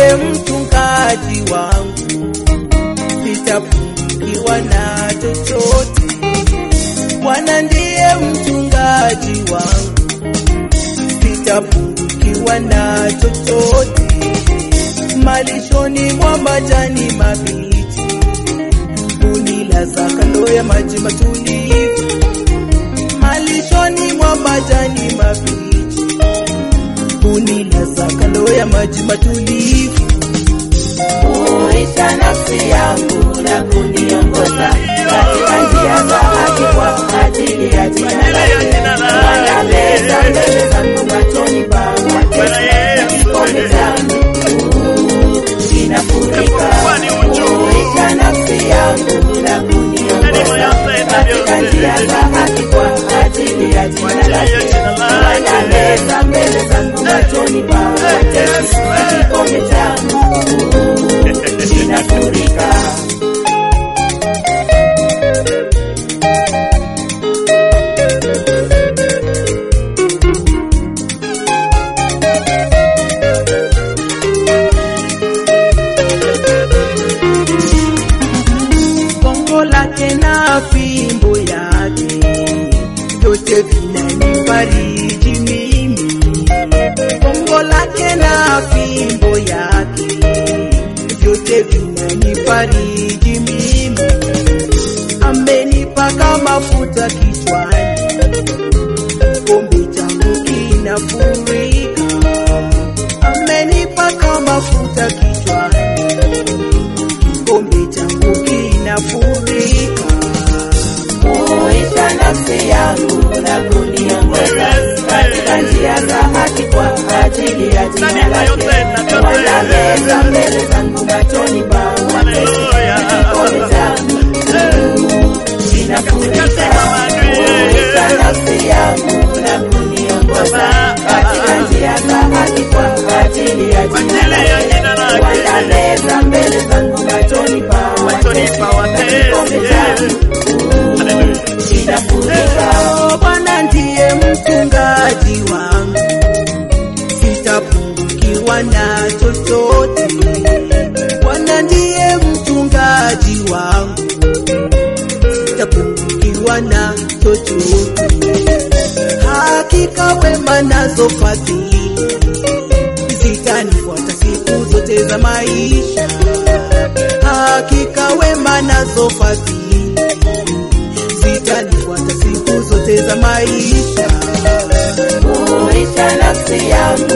ndiye mchungaji wangu, sitapungukiwa na chochote. Bwana ndiye mchungaji wangu, sitapungukiwa na chochote. Malishoni mwa majani mabichi, unilaza kando ya maji matulivu. Malishoni mwa majani mabichi, unilaza kando ya maji matulivu. Huisha nafsi yangu na kuniongoza katika njia za haki kwa ajili ya jina lake. Wanaleta mbele zangu machoni pa watesi, kikombe changu kinafurika. Huisha nafsi yangu na kuniongoza katika njia za haki kwa ajili ya jina lake. Wanaleta mbele zangu machoni pa watesi, kikombe changu kinafurika. Gongo lake na fimbo yake vyote vinanifariji mimi. Gongo lake na fimbo yake vyote vinanifariji mimi. Amenipaka mafuta kichwani, kikombe changu kinafurika. Amenipaka mafuta kichwani kikombe changu kinafurika. Huisha nafsi yangu na kuniongoza katika njia za haki kwa ajili ya jina lake. Wanaleta mbele zangu machoni pa watesi, kikombe changu kinafurika. Huisha nafsi yangu na kuniongoza katika njia za haki kwa ajili ya jina lake. Wanaleta mbele zangu machoni pa watesi, kikombe changu kinafurika. Oh, Bwana ndiye mchungaji wangu, sitapungukiwa na chochote. Bwana ndiye mchungaji wangu, sitapungukiwa na chochote. Hakika wema nazo fadhili zitanifuata siku zote za maisha. Hakika wema nazo fadhili zitanifuata siku zote za maisha. Huisha nafsi yangu